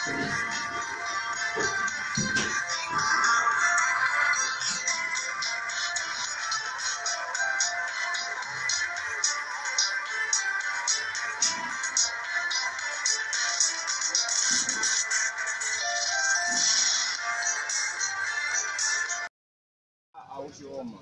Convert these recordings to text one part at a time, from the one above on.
au Kioma.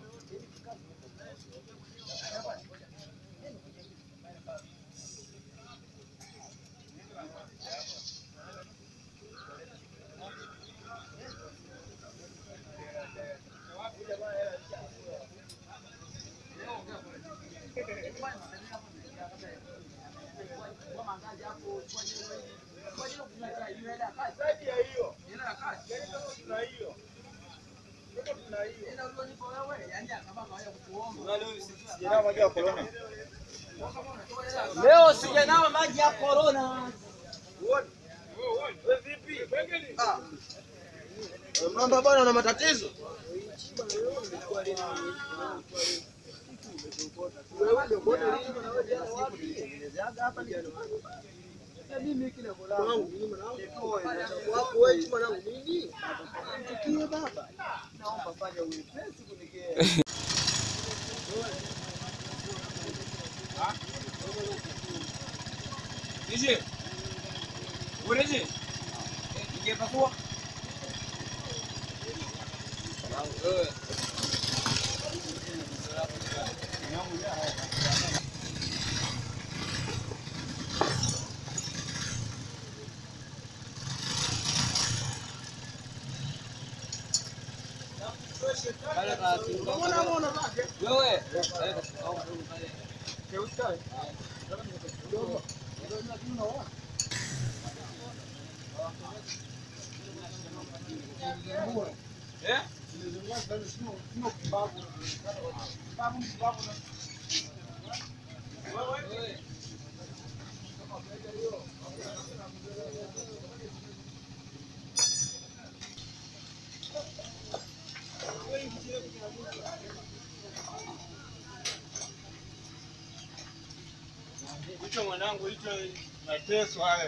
Leo sijanawa maji ya korona. Mamba bwana una matatizo. Nije. Ureje. Ningepakua. Wewe Eh? Hicho mwanangu, hicho mateso hayo.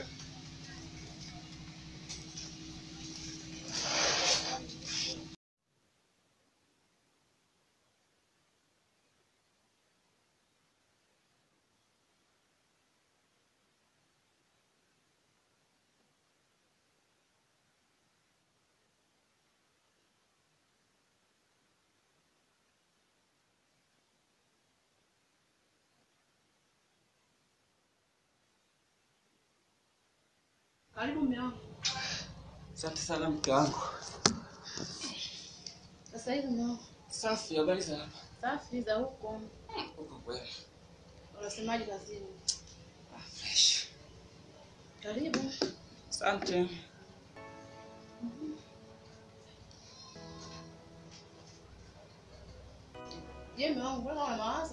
Karibu mume wangu. asante sana mke wangu. Sasa hivi mume wangu. Safi, habari za hapa? Safi za huko. Uko kweli? Unasemaje kazini? Ah, fresh. Karibu. Asante. Je, mume wangu mbona una mawazo?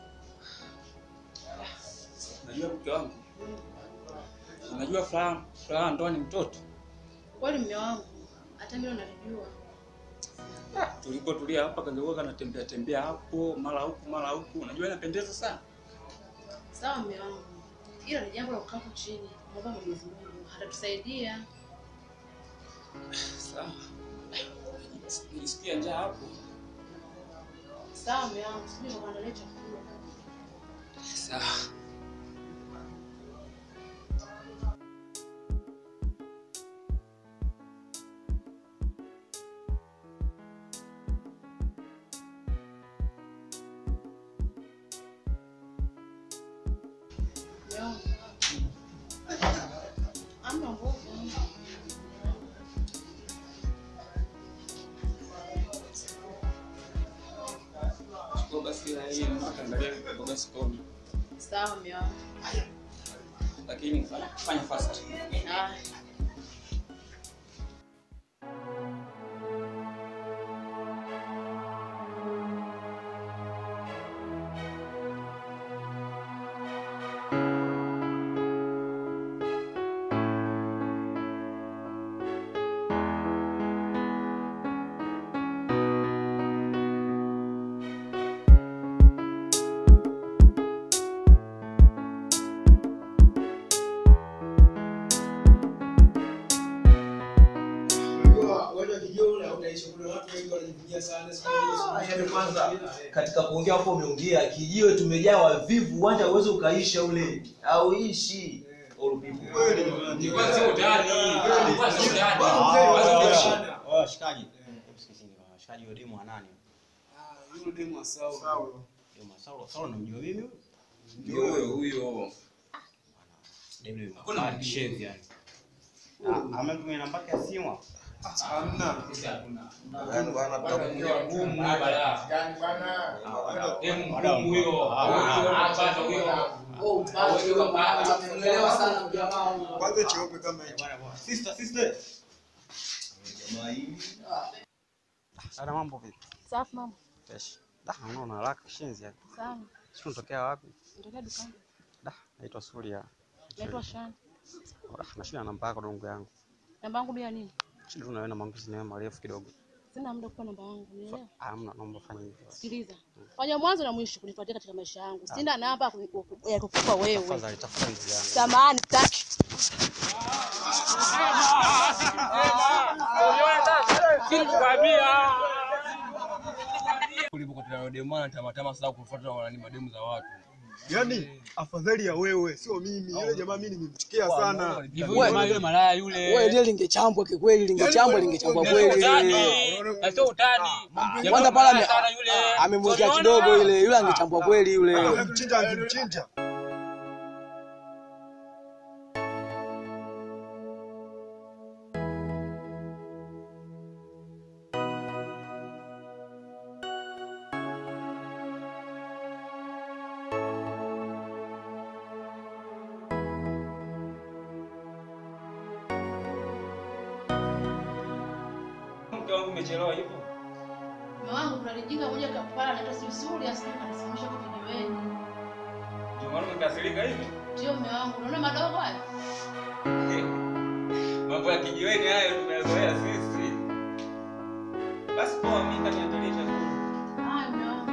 Unajua mke wangu, unajua furaha furaha ndoa ni mtoto. Kweli mume wangu. Hata mimi nalijua. Tulipotulia hapa kangekuwa kanatembea tembea hapo mara huku mara huku, unajua inapendeza sana. Sawa mume wangu. Hilo ni jambo la kukaa hapo chini. Mwomba Mwenyezi Mungu atatusaidia. Sawa. Nilisikia njaa hapo. Sawa mume wangu. Sijui nikuandalia chakula. Sawa. Mume wangu. Ama nguvu. Chukua basi hii angalia mboga sokoni. Sawa mume wangu. Lakini fanya fanya fast. Ah. maisha kuna watu wengi wanajivunia sana siku Ah, hizi. yaani kwanza katika kuongea hapo umeongea kijiwe tumejaa wavivu uwanja uweze ukaisha ule auishi All people. Nilikuwa sio utani. Nilikuwa sio utani. Bwana. Oya, shikaji. Msikizini bwana. Shikaji wa demu wa nani? Ah, yule demu wa Saul. Demu wa Saulo. Saulo namjua mimi huyo. Ndio huyo huyo. Demu yule Hakuna mkali mwingine. shevi yani. Ah, amemtumia namba yake ya simu. Hamna. Sisi hatuna. Yaani bwana, tutakuja Ngumu huyo balaa. Ah, Demu ngumu huyo. Ah, Huyo bado huyo. Unaelewa sana jamaa wangu. kwanza cheupe kama hicho Bwana bwana. Sister, sister. jamaa hii Ana mambo vipi? Safi mama. Fresh. Da, unaona haraka kishenzi yani. Sana. Sio unatokea wapi? Ndio dukani. Da, naitwa Surya. Naitwa Shani. Da, nashina namba yako dongo yangu. Namba yangu bila nini? Shida tunawe na maongezi nawe marefu kidogo. Sina muda kupa namba yangu, unielewa? Hamna, naomba fanya hivyo. Sikiliza. Fanya mwanzo na mwisho kunifuatia katika maisha yangu. Sina namba ya kuni- ya kukupa wewe. Tafadhali tafuta njia yangu. Samahani, taki. Ulipokutana na demu ana tamatama sasa kufuata wanani mademu za watu. Yaani afadhali ya wewe sio mimi. Yule jamaa mimi nimemchukia sana. Yule malaya yule. Wewe ile lingechambwa kikweli, lingechambwa lingechambwa kweli. Na sio utani. Kwanza pale ame- Sana yule. amemwekea kidogo ile, yule angechambwa kweli yule. Mchinja angimchinja. Mke wangu umechelewa hivyo. Mume wangu kuna lijinga moja kapala anaitwa Sisuri asije kanisimamisha kwa kijiweni. Ndio maana umekasirika hivi. Ndio mume wangu, unaona madogo haya? Mambo ya kijiweni hayo tumeyazoea sisi. Basi poa, mimi kaniandalia chakula. Haya mume wangu.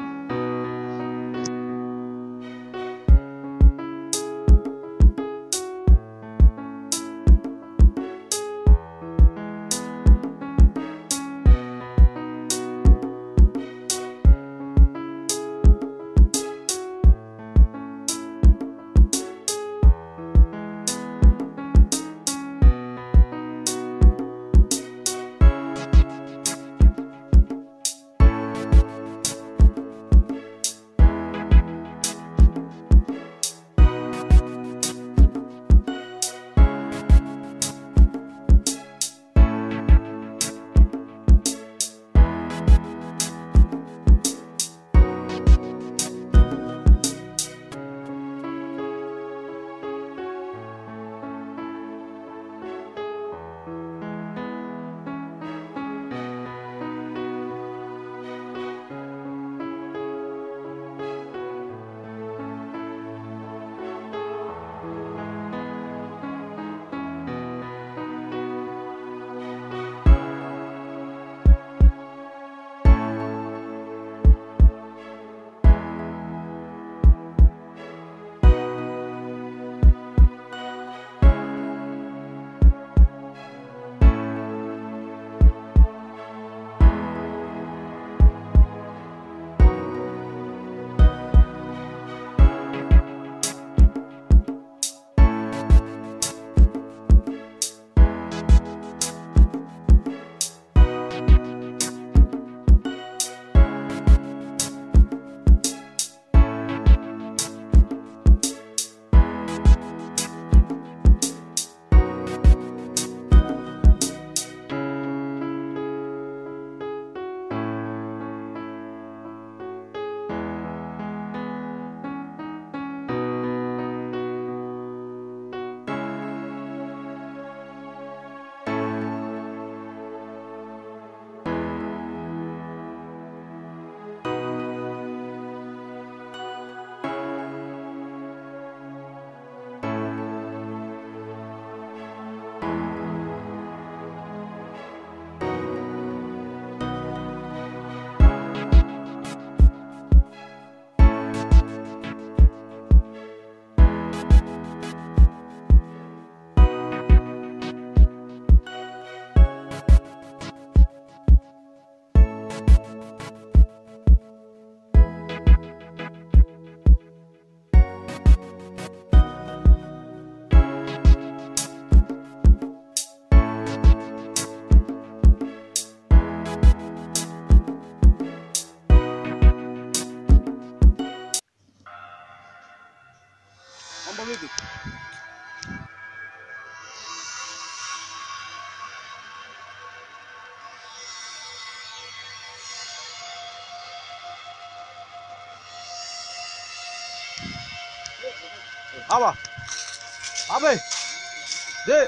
Hapa. Hapa. Je.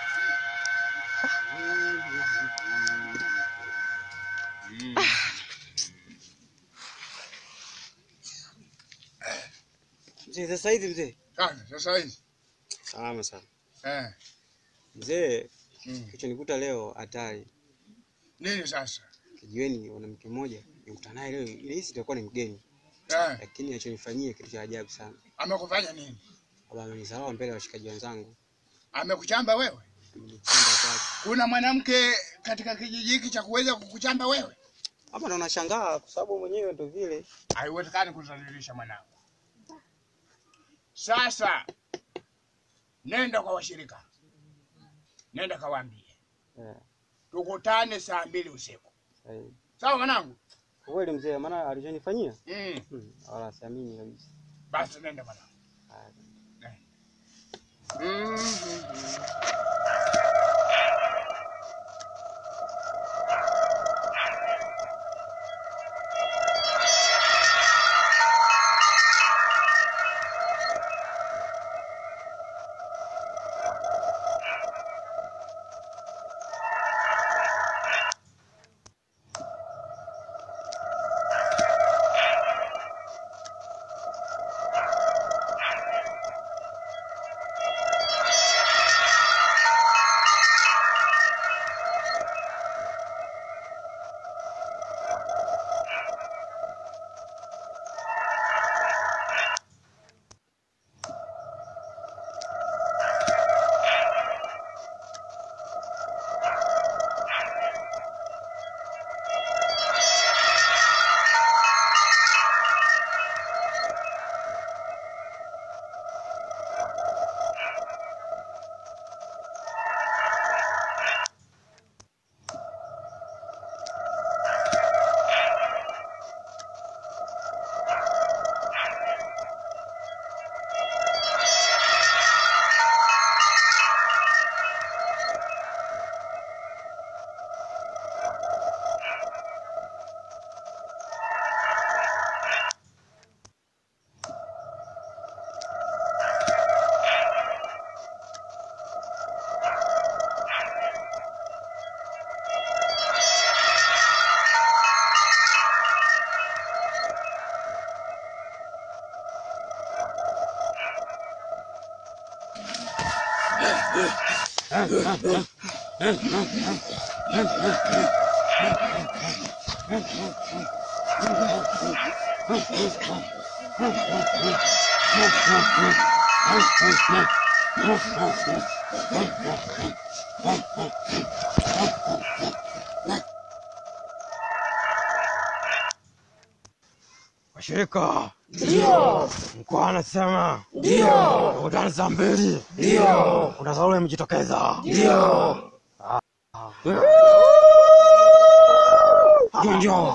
Mzee, sasa hivi mzee. Sana, sasa hivi. Salama sana. Eh. Mzee, Mm. kilichonikuta leo hatari. Nini sasa? Kijiweni mwanamke mmoja nimekutana naye leo. Nilihisi itakuwa ni mgeni, Eh. lakini alichonifanyia kitu cha ajabu sana. Amekufanya nini? Baba amenisahau mbele ya washikaji wenzangu. Amekuchamba wewe? Amenichamba kwake. Kuna mwanamke katika kijiji hiki cha kuweza kukuchamba wewe? Hapa ndo nashangaa kwa sababu mwenyewe ndo vile. Haiwezekani kuzalilisha mwanangu. Sasa nenda kwa washirika, nenda kawaambie Eh, tukutane saa mbili usiku, sahihi. sawa mwanangu? Kwa kweli mzee, maana alichonifanyia Mm. hmm, wala siamini kabisa. Basi nenda mwanangu. Haya. Washirika. Ndio. Mkuu anasema. Ndio. Tukutane saa mbili. Ndio. Kuna Saulo imejitokeza. Ndio. Ndio ndio.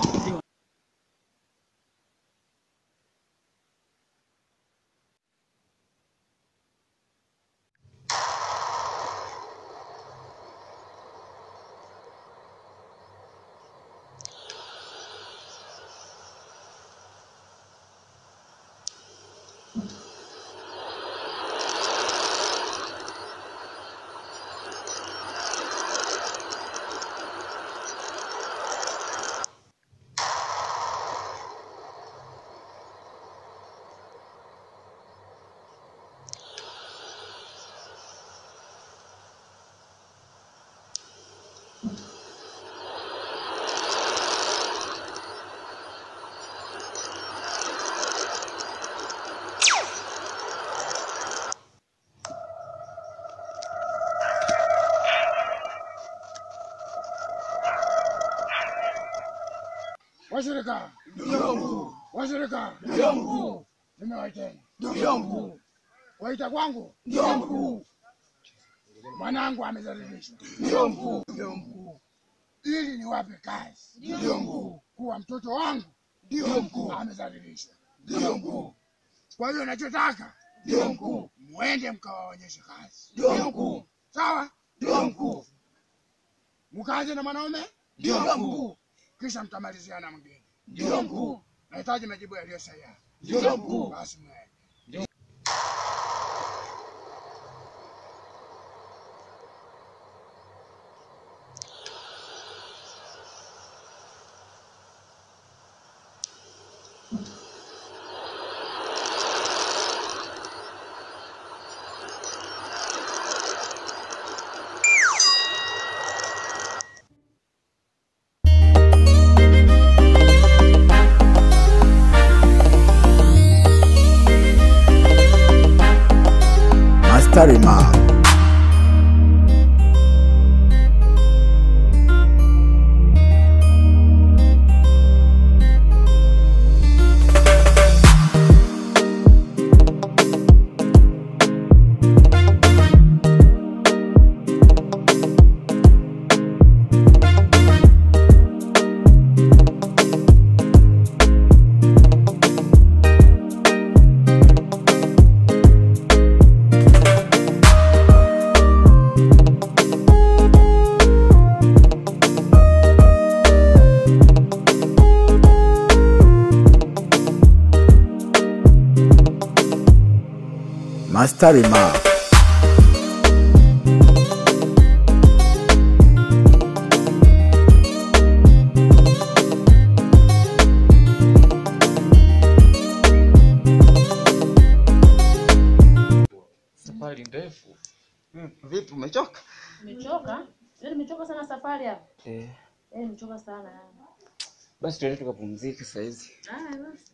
Washirika. Ndio. Washirika. Ndio. Nimewaiteni. Ndio. Waita kwangu. Ndio. Mwanangu amezalilishwa. Ndio mkuu. Ndio mkuu. Ili niwape kazi. Ndio mkuu. Kuwa mtoto wangu. Ndio mkuu. Amezalilishwa. Ndio mkuu. Kwa hiyo nachotaka. Ndio mkuu. Mwende mkawaonyeshe kazi. Ndio mkuu. Sawa? Ndio mkuu. Mkaje na mwanaume? Ndio mkuu. Kisha mtamalizia na mgeni. Ndio mkuu. Nahitaji majibu yaliyo sahihi. Ndio mkuu. Basi mwende. Masterima. Masterima. Safari ndefu. Vipi, umechoka? Nimechoka? Yaani nimechoka sana safari hapa. Eh, Eh, nimechoka sana yani. basi tuende tukapumzike saa hizi. Ah, basi.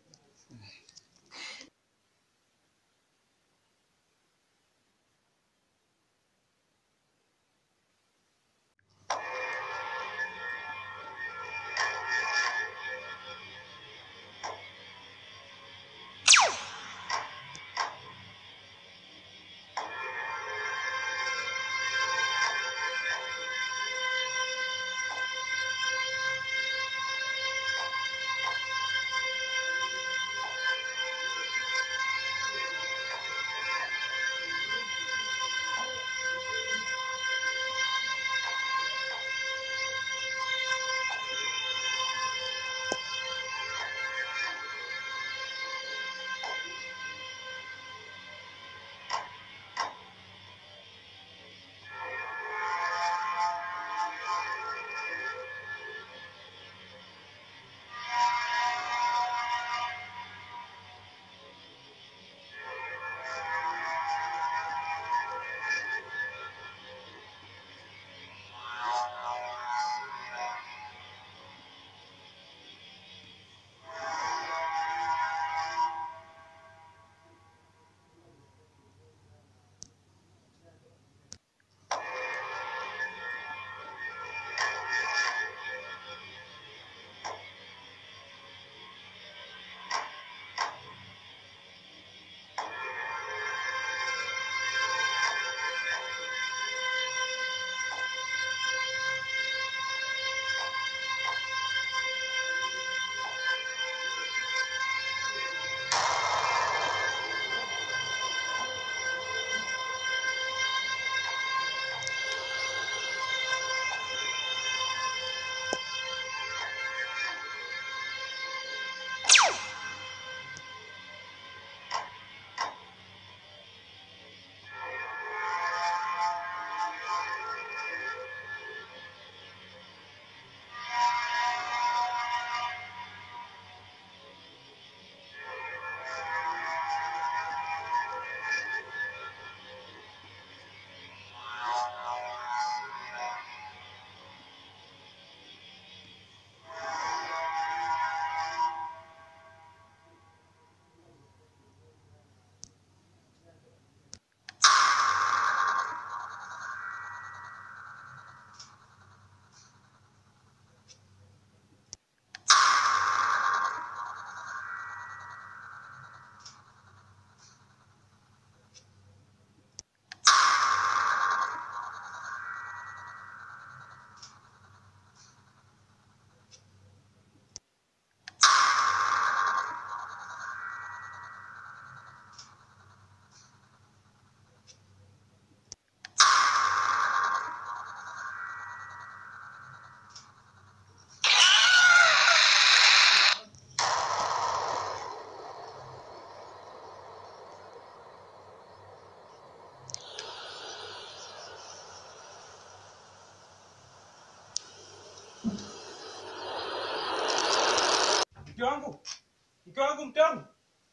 Mke wangu. Mke wangu mtamu.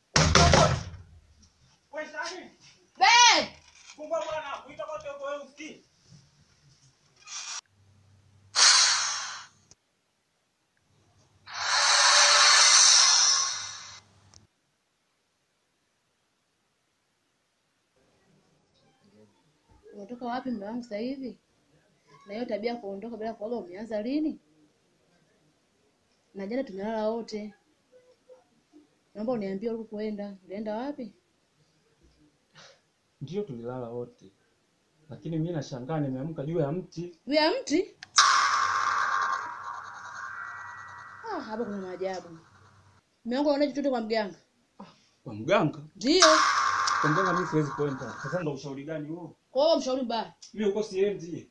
Wewe sasa. Babe! Kumba bwana, kuita kote huko wewe usikii. umetoka wapi mume wangu sasa hivi? Na hiyo tabia ya kuondoka bila kuaga umeanza lini? Na jana tumelala wote. Naomba uniambie ulikokwenda. Ulienda wapi? Ndio tulilala wote, lakini mimi nashangaa nimeamka juu ya mti. Juu ya mti? Ah, hapa kuna maajabu. Mume wangu anaona chochote kwa mganga? Kwa mganga? Ndio. Kwa mganga mimi siwezi kwenda. Sasa ndo ushauri gani huo? Kwa hiyo mshauri mbaya. Mimi huko siendi.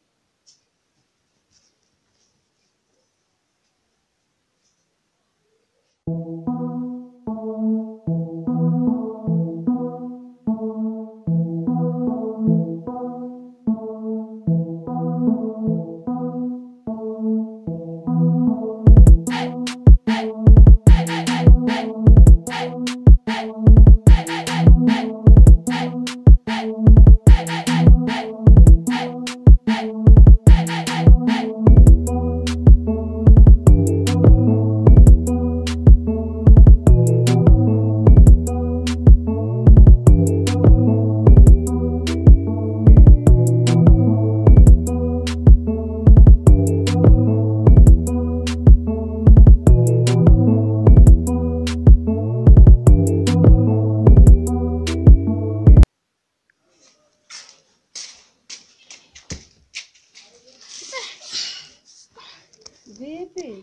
Vipi?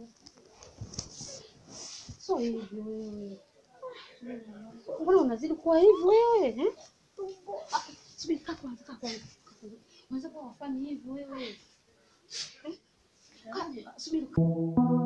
So hivi wewe. Mbona unazidi kuwa hivi wewe? Eh? Ah, Subiri kaa kwanza, kaa kwanza. Unaweza kuwa wafani hivi wewe. Eh? Kaa, Subiri.